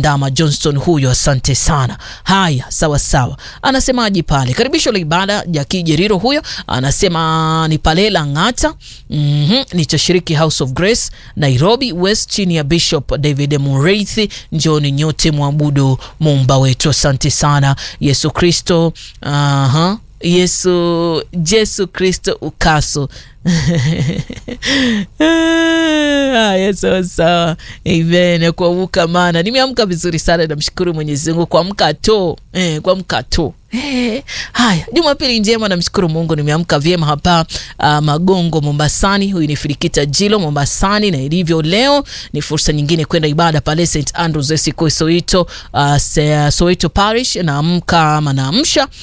Ndama Johnston huyo, asante sana. Haya, sawa sawa, anasemaje pale? Karibisho la ibada Jaki Jeriro huyo anasema ni pale Lang'ata. mm -hmm. Nitashiriki House of Grace Nairobi West chini ya Bishop David Mureithi. Njoni nyote mwabudu muumba wetu. Asante sana. Yesu Kristo aha Yesu Jesu Kristo ukaso Haya, sawa sawa, amen. Kuamka mana nimeamka vizuri sana, namshukuru Mwenyezi Mungu. Kuamka to eh, kuamka to eh. Haya, Jumapili njema, namshukuru Mungu, nimeamka vyema hapa uh, Magongo Mombasani. Huyu ni Firikita Jilo Mombasani, na ilivyo leo ni fursa nyingine kwenda ibada pale St Andrews Esiko Soito, uh, Soito Parish. Naamka ama naamsha